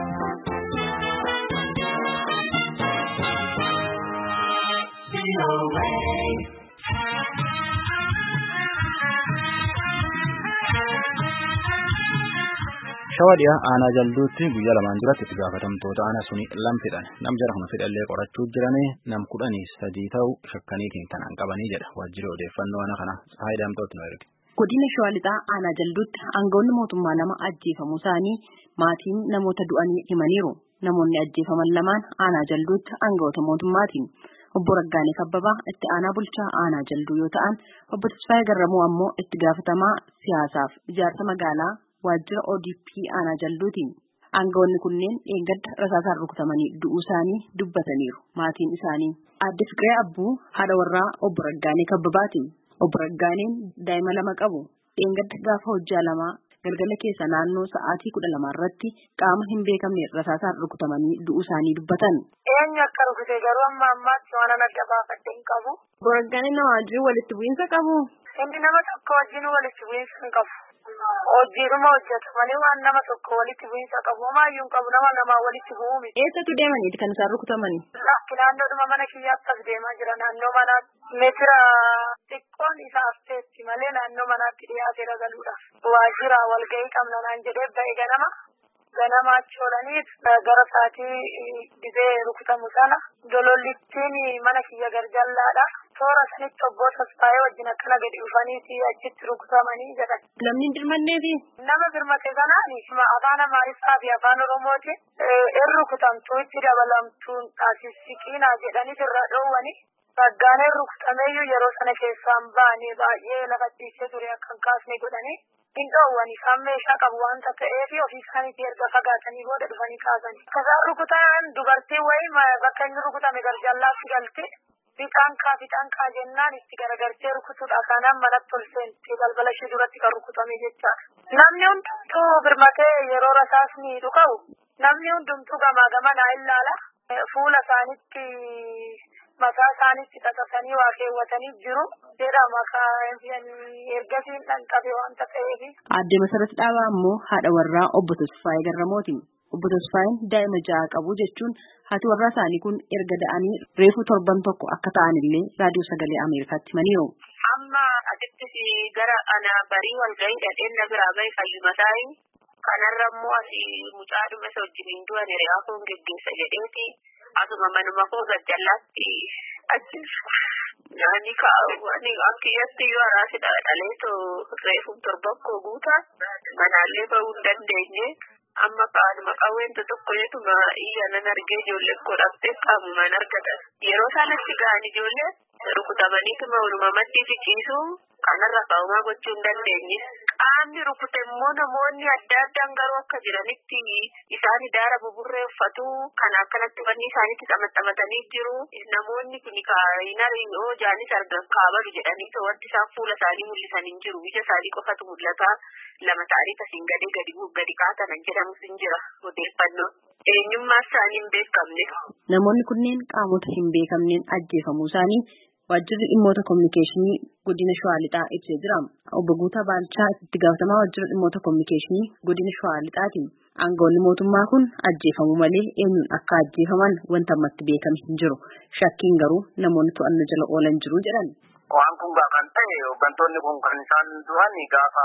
Shawaa dhiyaa aanaa jalduutti guyyaa lamaan duratti itti gaafatamtoota aanaa suni lam fidhan nam jara kana fidhallee qorachuu jiranii nam kudhanii sadii ta'u shakkaniitiin kanaan qabanii jedha waajjirri odeeffannoo aanaa kana Tsahaay Daamtooti nu erge. Godina Shawaa Lixaa aanaa jalduutti aangawoonni mootummaa lama ajjeefamuu isaanii maatiin namoota du'anii himaniiru. Namoonni ajjeefaman lamaan aanaa jalduutti aangawoota mootummaatiin. Obbo Raggaanee Kabbabaa itti aanaa bulchaa aanaa jalduu yoo ta'an, obbo Tasfaayee Garramuu ammoo itti gaafatamaa siyaasaaf ijaarsa magaalaa waajjira ODP aanaa jalduutiin. Aangawoonni kunneen dheengadda rasaasaan rukutamanii du'uu isaanii dubbataniiru. Maatiin isaanii. Aadde Fiqiree Abbuu haadha warraa obbo Raggaanee Kabbabaatiin. Obbo Raggaaneen daa'ima lama qabu. Dheengadda gaafa hojjaa lamaa galgala keessa naannoo sa'aatii kudha lamaa irratti qaama hin beekamne rasaasaan rukutamanii du'uu isaanii dubbatan. Eenyu akka rukute garuu amma ammaatti waan adda baafadde hin qabu. Obbo Raggaaneen nama wajjin walitti bu'iinsa qabu. Inni nama tokko wajjin walitti bu'iinsa hin qabu. Hojiidhuma hojjetu malee waan nama tokko walitti bu'iinsa qabu homaayyuu hin qabu nama namaa walitti bu'uu miti. Eessatti deemaniiti kan isaan rukutamani? Lakki naannoodhuma mana kiyyaatti as deemaa jira naannoo manaa meetira xiqqoon isaa hafteetti malee naannoo manaatti dhiyaatee ragaluudhaaf. Waajjira walgahii qabna naan jedhee ba'e ganama. Ganama achi oolanii gara sa'aatii dhibee rukutamu sana dolollittiin mana kiyya garjallaadha. Toora sanitti obbo Tasfaayee wajjin akkana gadi dhufanii achitti rukutamanii jedhan. Namni hin dirmanneefi? Nama birmate kanaan afaan Amaariffaa fi afaan Oromooti in rukutamtu itti dabalamtuun taasisiqiinaa jedhanii irra dhoowwani. Raggaaneen rukutameeyyuu yeroo sana keessaan ba'anii baay'ee lafa ciisee ture akka hin kaasne godhanii. hin dhoowwani isaan meeshaa qabu waanta ta'eef ofii isaaniitii erga fagaatanii booda dhufanii kaasanii. Akkasaan rukutaan dubartiin wayii bakka inni rukutame garjallaatti galte fixaan kaa fixaan kaa jennaan itti garagartee rukutuudha kanaan manatti ol seentee balbala ishee duratti kan rukutame jechaadha. Namni hundumtuu birmatee yeroo rasaasni dhukaa'u namni hundumtuu gamaa gamanaa ilaala. Fuula isaanitti mataa isaanitti xaxasanii waa keewwatanii jiru. Jedhama ergasiin dhanqabe waanta ta'eef. Aadde Masarat Dhaabaa ammoo haadha warraa obbo Tasfaayee Garramooti. Obbo Tasfaayeen daa'ima ja'a qabu jechuun haati warraa isaanii kun erga da'anii reefu torban tokko akka ta'anillee raadiyoo sagalee Ameerikaatti himaniiru. Amma asittis gara ana barii walgahii dhadheen na biraa bahe fayyumataayi. Kanarra immoo asii mucaa dhuma isa wajjin du'an hiriyaa koon geggeessa jedheeti. Asuma manuma koo gajjallaatti ajjeesu. Nyaanni kaa'u akkiyyatti yoo araasidha dhaleetoo reefu torban koo guutaa manaallee bahuu hin dandeenye. Amma kaanuma qawween tokko jeetuma iyya nan argee ijoollee koo dhabdee qaamumaan argatan. Yeroo isaan achi ga'an ijoollee rukutamaniituma walumaa maddii fiqiisu kanarra kaa'umaa gochuu hin dandeenye. Qaamni rukute immoo namoonni adda addaan garuu akka jiranitti isaan daara buburree uffatu kan akkanatti uffanni isaaniitti xamaxamatanii jiru. Namoonni kun kaayinariin oo jaanis argan kaabalu jedhanii wanti isaan fuula isaanii mul'isan hin jiru. Ija isaanii qofatu mul'ata. Lama ta'anii tasiin gadee gadi gadi kaatanan jedhamus hin jira odeeffannoo. Eenyummaa isaanii hin beekamne. Namoonni kunneen qaamota hin beekamneen ajjeefamuu isaanii waajjirri dhimmoota kominikeeshinii godina Shawaa Lixaa ibsee jira. Obbo Guutaa Baalchaa itti gaafatamaa waajjira dhimmoota kominikeeshinii godina Shawaa Lixaati. Aangawoonni mootummaa kun ajjeefamuu malee eenyuun akka ajjeefaman wanta ammatti beekame hin jiru. Shakkiin garuu namoonni to'annoo jala oolan jiru jedhan. Waan kun gaafa ta'e hooggantoonni kun kan isaan du'an gaafa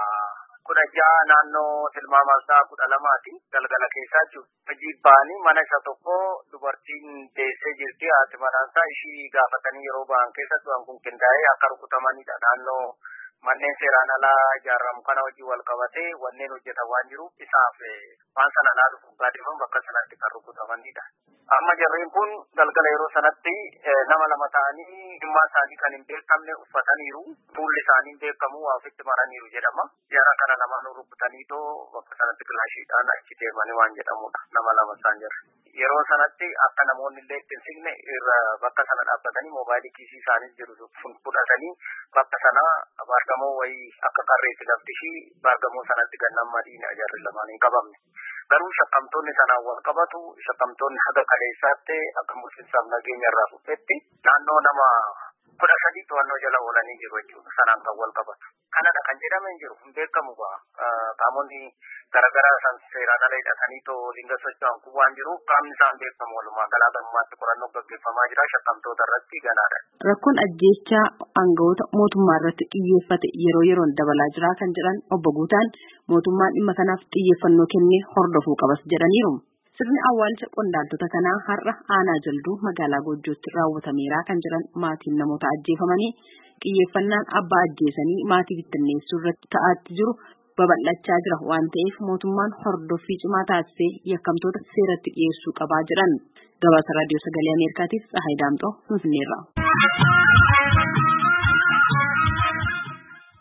kudha ja'a naannoo tilmaama isaa kudha lamaati galgala keessaa jiru. Hojii ba'anii mana isa tokko dubartiin teessee jirti haati manaasaa ishii gaafatanii yeroo ba'an keessa du'an kun qindaa'ee akka rukutamanidha naannoo manneen seeraan alaa ijaaramu kana wajjin wal qabatee wanneen hojjetan waan jiruuf isaaf waan sana laaluuf gaadifamu bakka sanatti kan rukutamanidha. Amma jarreen kun galgala yeroo sanatti nama lama ta'anii dhimma isaanii kan hin beekamne uffataniiru. Fuulli isaanii hin beekamu waa ofitti maraniiru jedhama. Jara kana lamaan rukutanii too bakka sanatti kilaashiidhaan achi deemanii waan jedhamudha. Nama lama isaan jira. Yeroo sanatti akka namoonni illee itti hin siqne irra bakka sana dhaabbatanii moobaayilii kiisii isaanii jiru sun fudhatanii bakka sana baargamoo wayii akka qarreetti lafti ishii baargamoo sanatti gannan madiina jarri lamaan hin qabamne. Garuu shakkamtoonni sanaan wal qabatu shakkamtoonni haga kaleessaatti akka mursiisaaf nageenya irraa dhufetti naannoo nama kudha sadii to'annoo jala oolanii jiru jechuudha sanaan kan wal qabatu. Kanadha kan jedhamee hin jiru hin beekamu qaamonni garaagaraa isaan seeraan ala hidhatanii too linga socho'an kun waan jiruuf qaamni isaan beekamu walumaa galaa gammaatti qorannoo gaggeeffamaa jira shakkamtoota irratti ganaadha. Rakkoon ajjeechaa aangawoota mootummaa irratti xiyyeeffate yeroo yeroon dabalaa jira kan jedhan obbo Guutaan mootummaan dhimma kanaaf xiyyeeffannoo kennee hordofuu qabas jedhaniiru. Sirni awwaalcha qondaaltota kanaa har'a aanaa jalduu magaalaa Goojjootti raawwatameera kan jedhan maatiin namoota ajjeefamanii xiyyeeffannaan abbaa ajjeesanii maatii bittinneessuu irratti ta'aatti jiru babal'achaa jira waan ta'eef mootummaan hordoffii cimaa taasisee yakkamtoota seeratti dhiyeessuu qabaa jedhan. Gabaasa raadiyoo sagalee Ameerikaatiif Tsahaay Daamxoo Finfinneerra.